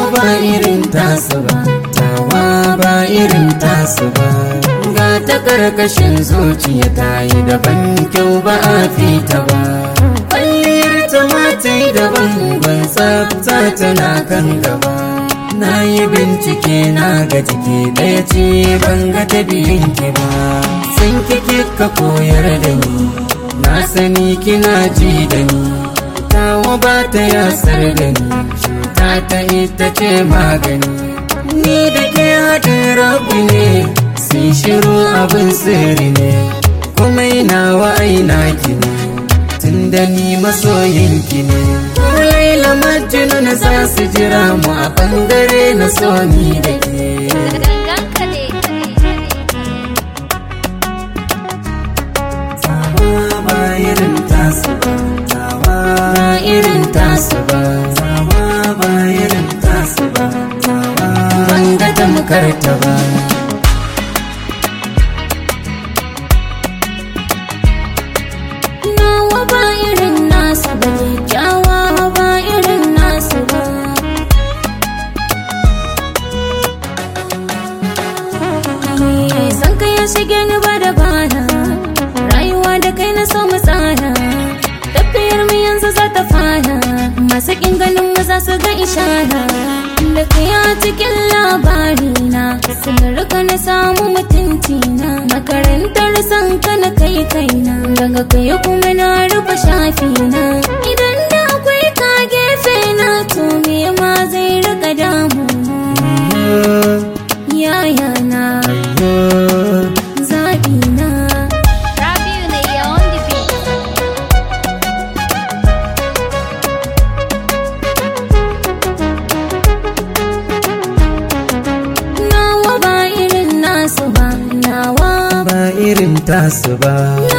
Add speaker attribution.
Speaker 1: ba irin tasu ba tawa ba irin tasu ba ga ta karkashin zuciya ta yi daban kyau ba a fita ba kwalliyar ta mata yi daban ban tsafta tana kan gaba na yi bincike na ga jiki ɗaya ce ban ga ta biyun ki ba sun kike ka koyar da ni na sani kina ji da ni tawa ba ta yasar da ni cuta ta ita ce magani ni da ke haɗin rabu ne sun shiru abin sirri ne kuma ina wa aina ki ne tun da ni masoyinki ne laila majnun za su jira mu a bangare na so ni da ke
Speaker 2: Ganganka ne.
Speaker 1: Tawa ba irin tasu ba, tawa ba irin tasu ba, tawa ba irin tasu ba, tawa ban ga tamkar ta ba.
Speaker 2: Nawa ba irin nasu ba kyakkyawa ba irin nasu ba. Ni san ka ya shige ni ba da bana, rayuwa da kai na so mu tsara. Tafiyar mu yanzu za ta fara, masu kin ganin mu za su ga ishara. Da kai a cikin labari na, sun rika na samu mutunci na. Makarantar san ka na kai kaina, daga kai kuma na rufe shafi na. Idan da akwai ka gefe na, to me ma zai rika damu. Yaya na, zaɓi na.
Speaker 3: Rabiu ne ya on the beat.
Speaker 2: Nawa ba irin nasu ba, nawa
Speaker 1: Ba irin tasu ba.